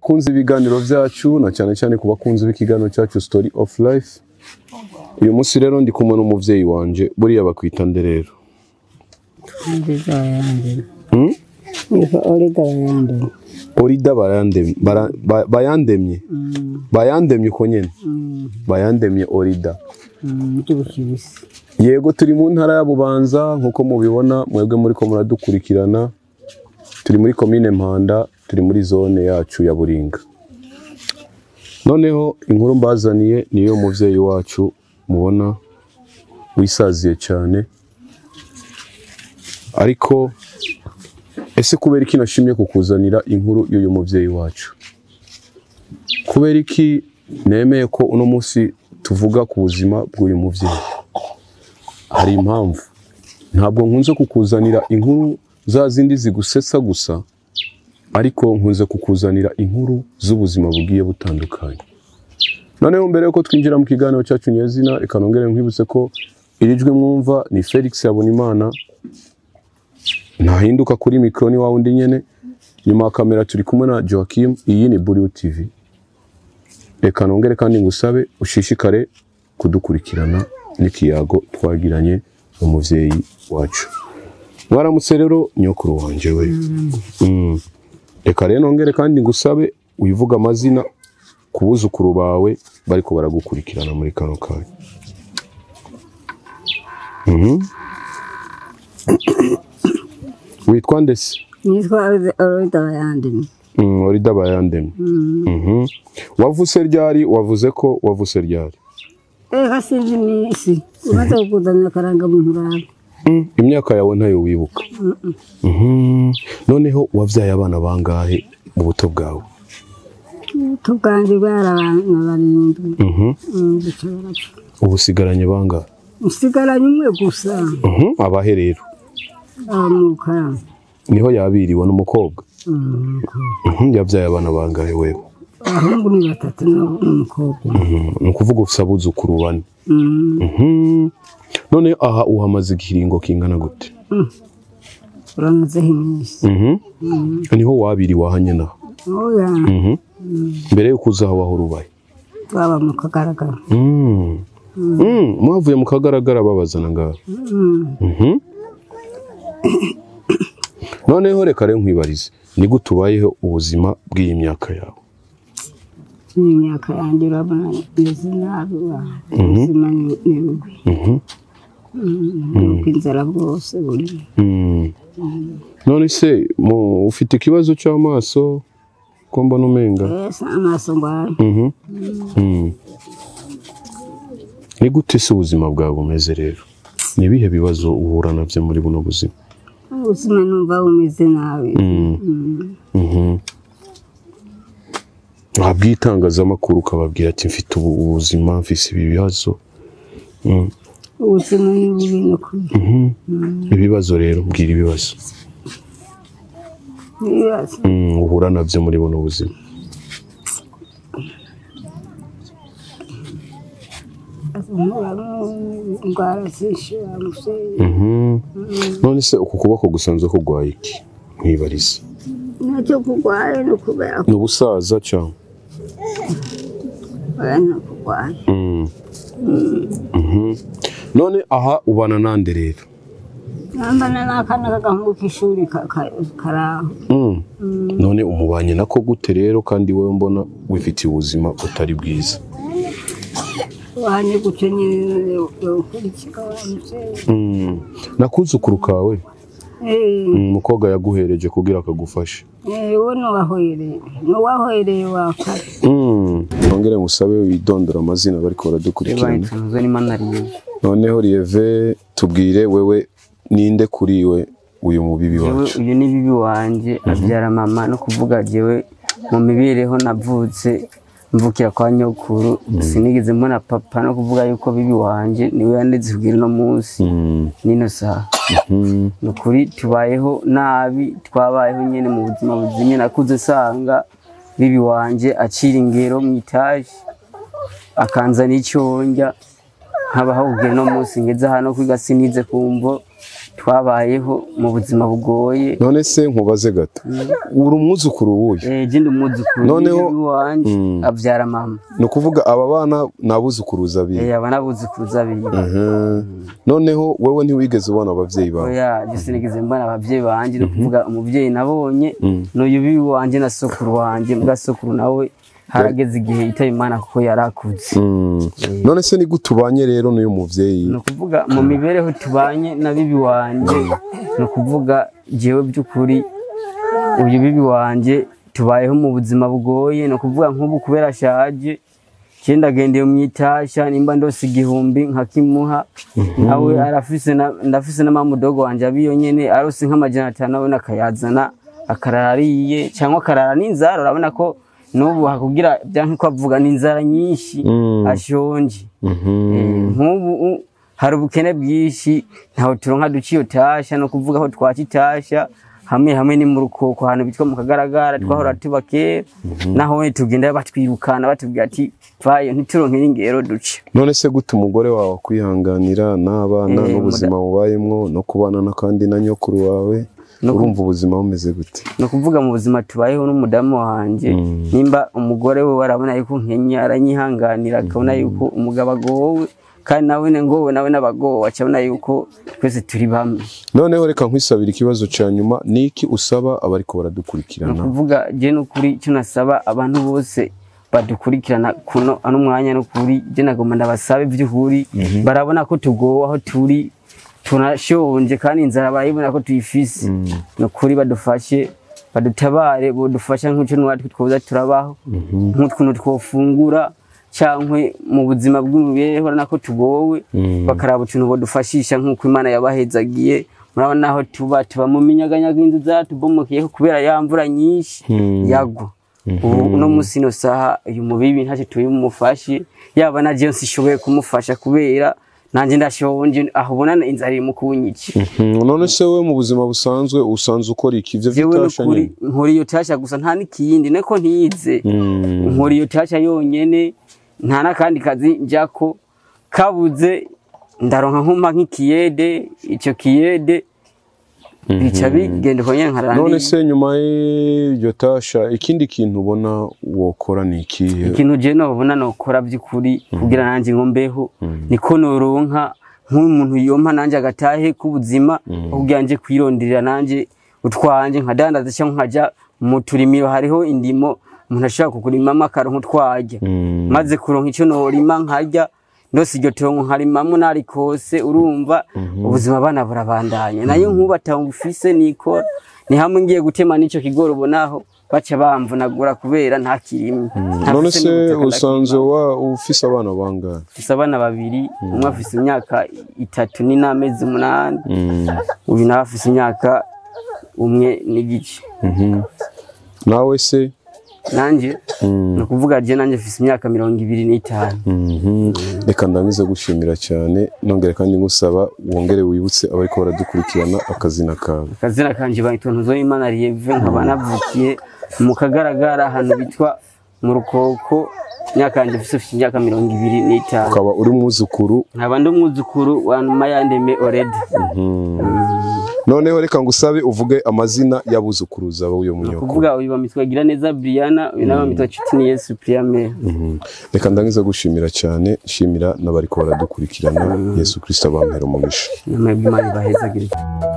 bakunzi b'ibiganiro byacu na cyane cyane ku bakunzi b'ikiganiro cyacu story of life uyu munsi rero ndi kumwe n'umubyeyi wanje buriya bakwita nde rero nziza bayandemye Hmm? nitwa orida bayandemye orida bayandemye bara- ba- bayandemye bayandemye uko nyene bayandemye orida by'ubukibisi yego turi mu ntara ya bubanza nk'uko mubibona mwebwe muri ko muradukurikirana turi muri komine mpanda turi muri zone yacu ya buringa noneho inkuru mbazaniye niyo mubyeyi wacu mubona wisaziye cyane ariko ese kubera iki nashimye kukuzanira inkuru y'uyu mubyeyi wacu kubera iki nemeye ko uno munsi tuvuga ku buzima bw'uyu mubyeyi hari impamvu ntabwo nkunze kukuzanira inkuru za zindi zigusetsa gusa ariko nkunze kukuzanira inkuru z'ubuzima bugiye butandukanye noneho mbere yuko twinjira mu kiganiro cyacu nyezina reka nongere nkwibutse ko iri jwi mwumva ni felix habonimana ntahinduka kuri mikoro ni wa wundi nyene nyuma ya kamera turi kumwe na joakim iyi ni buriu tv reka nongere kandi ngusabe ushishikare kudukurikirana n'ikiyago twagiranye umuvyeyi wacu mwaramutse rero nyokuru wanje we Mm. reka rero nongere kandi ngusabe wivuga amazina ku buzukuru bawe bariko baragukurikirana muri kano kanya Mhm. witwa ndese nitwa orida bayandemye Mm, orida bayandemye Mhm. wavuse ryari wavuze ko wavuse ryari reka sinzi iminsi umaze kukuzanira akarangamuntu urabe Mm, imyaka yawe ntayo wibuka Mhm. noneho wabyaye abana bangahe mu buto bwawe ubuto bwanjye bwari abantu barindwi Mhm. Mm, guca barapfa ubu usigaranye bangahe usigaranye umwe gusa Mhm. abahe rero amuka niho yabiriwe n'umukobwa Mhm. yabyaye abana bangahe wewe abahungu ni batatu n'ab- n'umukobwa Mhm. ni ukuvuga ufite abuzukuru bane Mm, Mhm. none aha uhamaze ikiringo kingana gute uramazeho iminsi Mhm. niho wabiriwe aha nyine aha oya Mhm. mbere yuko uza aho wahora ubaye twaba mu kagaragara Mm. Mm, mwavuye mu kagaragara babazana ngaho Mhm. noneho reka rero nkwibarize ni gute ubayeho ubuzima bw'iyi myaka yawe n'imyaka yanjye urabona meze nabi wa ubuzima ni ni bubi Mhm. nuko inzara bwose buri Mm. none se mu- ufite ikibazo cy'amaso ko mbona umenga ese amaso ngwaye Mhm. Mm. ni gute se ubuzima bwawe bumeze rero ni ibihe bibazo uhura nabyo muri buno buzima ubuzima numva bumeze nabi Mhm. wabwiye itangazamakuru ukababwira ati mfite ubu ubuzima mfise ibi bibazo Mm. ubuzima ni bubi no kuri ibibazo rero bwira ibibazo ibibazo Mm, uhura nabyo muri buno buzima indwara zishira museye Mhm. none se uku kuboko gusanzwe kurwaye iki mwibarize nacyo kurwaye no kubera ni ubusaza cyangwa kubera no kurwaye Mm. Mhm. none aha ubana nande rero nambana n'akana k'agahungu k'ishuri ka- ka- karaho Mm. none umubanye nako gute rero kandi wowe mbona wifitiye ubuzima butari bwiza wanye gutyo nyine yokurikira wa museye Mm. nakuzukuru kawe Eh, Mm, umukobwa yaguhereje kugira akagufashe eh, uwo nuwahoyereye nuwahoyereye wakare Mm. nongere ngusabe widondora amazina bariko baradukurikirana itunzwe n'imana riwe noneho rieve tubwire wewe ninde kuri we uyu mubibi jewe wacu uyu ni bibi wanje abyara mama no kuvuga jewe mu mibereho navutse mvukira kwa nyokuru sinigeze mbona papa no kuvuga yuko bibi wanje niwe yandeze kugira uno munsi Mm. nino saha Mm. ni ukuri tubayeho nabi twabayeho nyine mu buzima buzimye nakuze sanga bibi wanje acira ingero mu itaje akanzana icyo ndya nkabaho kugera no munsi ngeze hano kwiga sinize kumvo twabayeho mu buzima bugoye none se nkubaze gato uri umwuzukuru wuyu Eh, je ndi umwuzukuru Noneho- wanje Mm. avyara mama ni ukuvuga aba bana ni abuzukuruza biwe Eh, aba n'abuzukuruza biwe Mhm. noneho wewe ntiwigeze ubona ababyeyi bawe oya je sinigeze mbona abavyeyi banje ni kuvuga umuvyeyi nabonye Mm. n'uyu bibi wanje na sokuru wanje mbwa sokuru nawe harageze igihe yitaba imana kuko yarakuze Mm. none se ni gute ubanye rero n'uyu muvyeyi ni ukuvuga mu mibereho tubanye na bibi wanje ni ukuvuga jewe by'ukuri uyu bibi wanje tubayeho mu buzima bugoye ni ukuvuga nk'ubu kubera ashaje je ndagendeye mu itasha nimba ndose igihumbi nkakimuha nawe arafise na- ndafise n'amamudogo wanje abiyo nyene arose nk'amajana atanu abona akayazana akarara ariye cyangwa akarara n'inzara urabona ko n'ubu hakugira byanke ko avuga n'inzara nyinshi Mm. ashonje Mhm. Eh, nk'ubu u- hari ubukene bwinshi ntaho turonka duciye tasha no kuvuga aho twaca itasha hamwe hamwe ni mu rukoko ahantu bitwa mu kagaragara twahora tuba kera naho we tugenda batwirukana batubwira ati vayo ntituronke n'ingero duce none se gute umugore wawe kwihanganira n'abana Eh, n'ubuzima bubayemwo no kubana n'akandi na nyokuru wawe No ku- urumva ubuzima bumeze gute ni ukuvuga mu buzima tubayeho n'umudamu wanjye Mm. nimba umugore we arabona yuko nkenya aranyihanganira akabona yuko umugabo agowe kandi nawe ne ngowe nawe n'abagowe acabona yuko twese turi bamwe noneho reka nkwisabira ikibazo ca nyuma ni iki usaba abariko ni baradukurikirana ukuvuga je n'ukuri icyo nasaba abantu bose badukurikirana kuno ano mwanya n'ukuri je nagomba ndabasabe by'ukuri barabona ko tugowe aho turi tunashonje kandi inzara barayibona ko tuyifise ni ukuri badufashe badutabare bodufasha nk'icyo natwe twoza turabaho nk'ukuntu twofungura cyangwa mu buzima bw'imibereho urabona ko tugowe Mm. bakaraba utuntu bodufashisha nk'uko imana yabahezagiye murabona aho tuba tuba mu minyaganyaga inzu zatubomokeyeho kubera ya mvura nyinshi Mm. yagwa ubu uno munsi ino saha uyu mubibi ntacyo tubimufashe yaba na jensi ishoboye kumufasha kubera nanjye ndashonje aho ubona inzara iri mu kunyica Mhm. none se we mu buzima busanzwe usanzwe ukora iki ivyo jewe vy'itasha n'ukuri nyene nkora iyo tasha gusa nta n'ikindi niko ntize Mm. nkora iyo tasha yonyene nta n'akandi kazi njako kabuze ndaronka nkuma nk'ikiyede icyo kiyede bica bigenda uko nyene nkarara none ni- se nyuma y'iryo tasha ikindi kintu ubona wokora ni ikihe ikintu je nobona nokora by'ukuri kugira nanjye ngo mbeho niko noronka nk'umuntu yompa nanjye agatahe k'ubuzima aho kugira nje kwironderera nanjye utwanje nkadandaza cyangwa nkaja mu turimiro hariho indimo umuntu ashobora kukurimamo akaronka utwarya Mm. maze kuronka icyo norima nkarya ndose iryo tongo nkarimamo narikose urumva ubuzima bana burabandanya nayo nk'ubu atamufise nikora ni hamwe ngiye gutema n'ico kigori ubonaho baca bamvunagura kubera nta kirimo none se usanzwe wa ufise abana bangahe mfise abana babiri umwe afise imyaka itatu ni n'amezi umunani Mm. uyu nawe afise imyaka umwe n'igice Mhm. nawe se nanje Mm. ni ukuvuga je nanje mfise imyaka mirongo ibiri n'itanu Mhm. reka ndangize gushimira cyane nongere kandi ngusaba wongere wibutse abariko baradukurikirana akazina kawe akazina kanje bayitwa Ntuzoyimana Lieve nkaba navukiye mu kagaragara ahantu bitwa mu rukoko imyaka yanjye mfise mfise imyaka mirongo ibiri n'itanu ukaba uri umwuzukuru nkaba ndi umwuzukuru wa Mayandeme Oredi noneho reka ngusabe uvuge amazina y'abuzukuruza b'uyo munyoko kuvuga uyu bamitwa gira neza Briana uyu nawe bamitwa Nshuti ni Yesu Priame Mhm. reka ndangize gushimira cyane shimira n'abariko baradukurikirana yesu kirisito abampera umugisha nyuma y'Imana ibahezagire